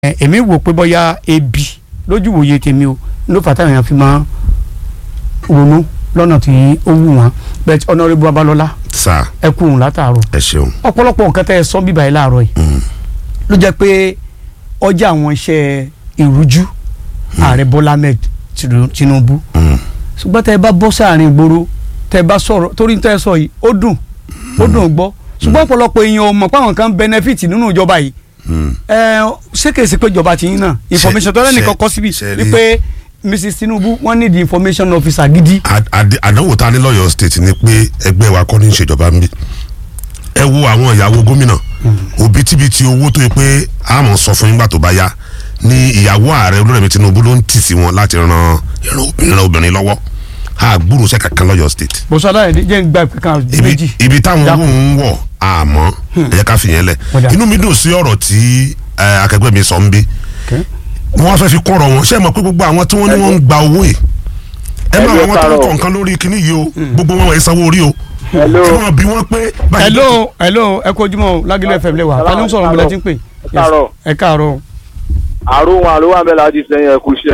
ẹ, èmi wò pé bóyá ebi lójú wòye tèmi o ló fà táwọn èèyàn fi máa ronú lọ́nà tí ó wù wọ́n bẹ́ẹ̀ ọ̀nàrẹ́bù Babalọ́lá sá ẹ kú òun látàárọ̀ ẹ ṣeun. ọ̀pọ̀lọpọ̀ nǹkan tẹ́ ẹ sọ bíbá yìí láàárọ̀ yìí ló jẹ́ pé ọjà àwọn iṣẹ́ ìrújú ààrẹ Bọ́lá Ahmed Tinu- Tinubu Mm. ṣùgbọ́n tẹ́ ẹ bá bọ́ sáàrin ìgboro tẹ́ ẹ bá sọ̀rọ̀ torí tẹ́ ẹ sọ yìí ó dùn ó dùn gbọ́ ṣùgbọ́n ọ̀pọ̀lọpọ̀ èèyàn ò mọ̀ pé àwọn kan benefit nínú ìjọba yìí Mm. ẹ ṣé kèsì pé ìjọba ti yín náà information tó lẹ́nìkan ṣe- kọ́ síbi ṣe rí- wípé Mrs Tinubu wọ́n ní the information officer gidi Ad- ad- àdánwò ta ní lọ́yọ̀ state ni pé ẹgbẹ́ wa kọ́ ní í ṣèjọba ń bí ẹ wo àwọn ìyàwó gómìnà òbítíbitì owó tó yẹ pé a mọ̀ sọ fún yín gbà tó bá yá ní ìyàwó ààrẹ olórèmí Tinubu ló ń tì sí wọn láti ran ìran obìnrin ran obìnrin lọ́wọ́ a gbúrò sẹ́ kankan lọ́yọ̀ state bọ́sọ̀ aláìní jẹ́ ń gba ìpín kan ibi méjì ibi táwọn Dákun. owó ń wọ̀ àmọ́ ẹ jẹ́ ká fi yẹn lẹ̀ Ọ̀dà. inú mi dùn sí ọ̀rọ̀ tí ẹ, akẹgbẹ́ mi sọ ń bí Okay. wọ́n fẹ́ fi kọ́rọ̀ wọn ṣé ẹ mọ̀ pé gbogbo àwọn tí wọ́n ní wọ́n ń gba owó yìí ẹ máa Hello, àwọn tó ń Carol. kọ̀ nǹkan lórí kinní yìí o gbogbo wọn wọ̀nyí sanwó orí o Hello. kí wọ́n bí wọ́n pé báyìí hello hello ẹ kú ojúmọ́ o Lágìlú FM lẹ́wà ta ló ń sọ̀rọ̀ níbi tí ń pè Ẹ káàárọ̀. ẹ káàárọ̀ àrùn wọn àrùn wọn bẹ́ẹ̀ láti sẹ́yìn ẹ̀kú iṣẹ́.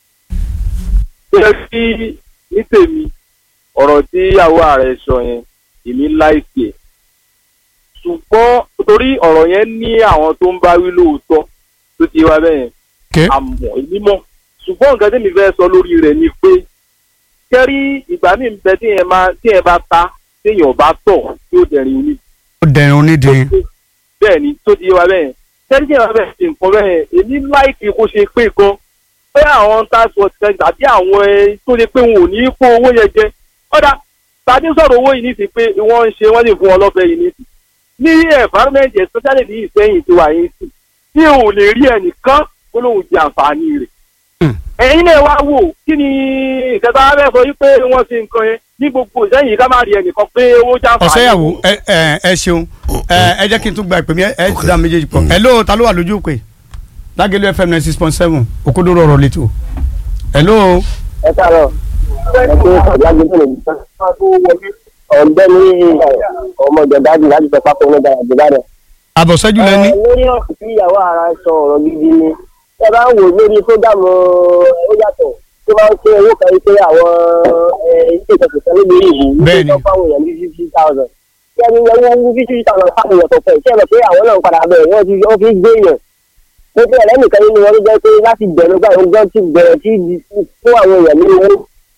ṣé kí ní tèmi ọ̀rọ̀ tí ìyàwó ààrẹ sọ yẹn èmi láìpẹ́ ẹ̀. ṣùgbọ́n torí ọ̀rọ̀ yẹn ní àwọn tó ń bá wí lóòótọ́ tó ti wá bẹ́ẹ̀ yẹn Okay. àmọ́ èmi mọ̀ ṣùgbọ́n nǹkan tí mi fẹ́ sọ lórí rẹ̀ ni pé kẹ́rí ìgbà míì ń bẹ tí yẹn máa tí yẹn bá ta téèyàn bá tọ̀ yóò dẹ̀rin oní ó dẹ̀rùn onídìí bẹ́ẹ̀ ni tó ti yé wa bẹ́ẹ̀ tẹ́lifí ẹ̀ máa bẹ̀ ṣe nǹkan bẹ́ẹ̀ èmi láìpì kó ṣe pé gan pé àwọn task force kan tàbí àwọn ẹ tó ṣe pé wọn ò ní kó owó yẹn jẹ ọ̀dà tàbí sọ̀rọ̀ owó yìí nísì pé wọ́n ń ṣe wọ́n lè fún wọn lọ́fẹ̀ẹ́ yìí nísì ní environment especially ní ìsẹ́yìn tí wà yín sí tí ò lè rí ẹnìkan kó lóun jẹ àǹfààní rẹ̀ Hmm. ẹ̀yin náà wá wò kí ni ìkẹta fẹ́ sọ yí pé wọ́n ṣe nǹkan yẹn ní gbogbo ìsẹ́yìn ká má rí ẹnìkan pé owó jàǹfààní ọ̀sẹ́yàwó ẹ ẹ ẹ ṣeun ẹ ẹ jẹ́ kí n tún gba ìpè mi ẹ ẹ ti dá méjèèjì pọ̀ hello ta ló wà lójú pé Lágìlú FM ninety six point seven òkodoro ọ̀rọ̀ lẹ́tọ̀ hello ẹ káàárọ̀ ẹ pé ọ̀làgbé tó lè gbà. ọ̀gbẹ́ni ọmọ ìjọba láti fẹ́ pápá ọmọ ìjọba ìjọba rẹ̀. àbọ̀sẹ́jú lẹ́ni lórí ọ̀sùn tí ìyàwó ara sọ ọ̀rọ̀ gidi ni ẹ bá ń wò lórí fúgàmù ó yàtọ̀ tó bá ń pé owó kan yìí pé àwọn ilé ìjọsìn kan níbi ìlú Bẹ́ẹ̀ni. níbi tó fáwọn èèyàn ní fifty thousand. kí ẹni yẹn wọ́n wú fifty thousand fáwọn èèyàn tó fẹ́ ṣé ẹ mọ̀ pé àwọn náà ń padà bẹ̀ wọ́n ti wọ́n fi gbé èèyàn. mo fi ẹ̀rẹ́ nìkan nínú wọn ló jẹ́ pé láti bẹ̀rẹ̀ gbà wọn gan ti bẹ̀rẹ̀ sí fún àwọn èèyàn ní owó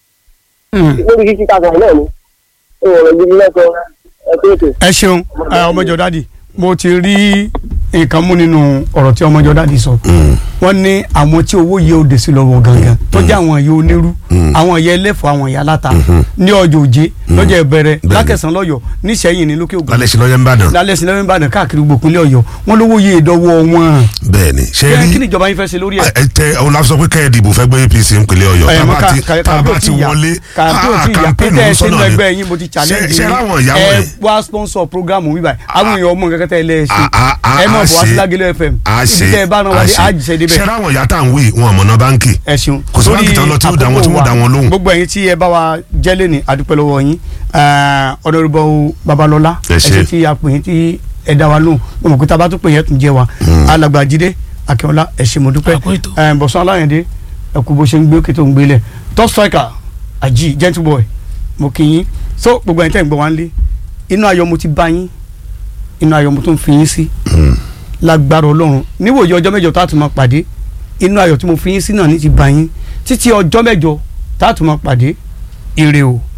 lórí fifty thousand náà ni ọ̀rọ̀ gidi lẹ́sọ̀ ẹ pé ètò. ẹ ṣeun ẹ, ọmọjọ dádì mo ti rí nǹkan mú nínú ọ̀rọ̀ tí ọmọjọ dádì sọ wọ́n ní àwọn tí owó yìí ó dé sí lọ́wọ́ gangan tó jẹ́ àwọn ìyá onírú àwọn ìyá ẹlẹ́fọ̀ àwọn ìyá aláta ní ọjọ́ òjé lọ́jọ́ ìbẹ̀rẹ̀ lákẹ̀sán lọ́yọ̀ níṣẹ́yìn ní lókè ògùn lálẹ́ sí lọ́yẹ̀ ń bàdàn lálẹ́ sí lọ́wọ́ ìbàdàn káàkiri gbogbo ìpínlẹ̀ ọ̀yọ́ wọ́n lówó yìí ìdọ́wọ́ wọn. bẹ́ẹ̀ ni ṣe kí rí ni ìjọba yín fẹ́ ṣe lórí ẹ̀. ẹ tẹ ọ̀hún la sọ pé kẹ́ ẹ dìbò fẹ́ gbé APC ìpínlẹ̀ Ọ̀yọ́ Ẹ, tá a mo bá ka- ti ka- tá a bá kàmpé ti ò tí ì yá. wọlé kàmpé ò tí ì yá campaign pété ló ẹ ń sínú sọ̀nà ẹgbẹ́ ni. yín mo ti Ṣé- challenge ṣé yín. ráwọn ìyàwó ẹ ẹ̀ wá sponsor program mi báyìí àwọn èèyàn ọmọ nǹkan tẹ́ ẹ lẹ́ ṣe A- a- a- ẹ mọ̀ a bọ̀ wá sí ṣe- Lágìlú FM a ibi ṣe tẹ́ ẹ bá náà a wáyé ṣe. àjẹsẹ̀ débẹ̀ ṣé ráwọn ìyá tá à ń wí wọn àmọ̀nà báńkì ẹ ṣeun Kò sí báńkì tán lọ tí ó dá wọn- tí wọ́n dá wọn lóhùn. gbogbo ẹ̀yin tí ẹ bá wa jẹ́lé ní adúpẹ́ lọ́wọ́ yín ọ̀nàrúbọ̀ Babalọ́lá Ẹ ẹ ṣé. ṣe tí a pè yín tí ẹ dá wa lóhùn mo mọ̀ pé tá a bá tún pè yẹn tún jẹ́ wa alàgbà Jídé Akínọlá ẹ ṣé mo dúpẹ́ Àpò ètò. ẹ, Bọ̀sán Aláyẹ̀dé ẹ kú bó ṣe ń gbé òkè tó ń gbélẹ̀ top striker àjí gentle boy mo kì í yín so gbogbo ẹ̀yin tẹ́ ń gbọ́ wá ń lé inú ayọ̀ mo ti bá yín inú ayọ̀ mo tún fi yín sí lágbára Ọlọ́run níwòye ọjọ́ mẹ́jọ tá a tún máa pàdé inú ayọ̀ tí mo fi yín sí náà ní ti bá yín títí ọjọ́ mẹ́jọ tá a tún máa pàdé ire o.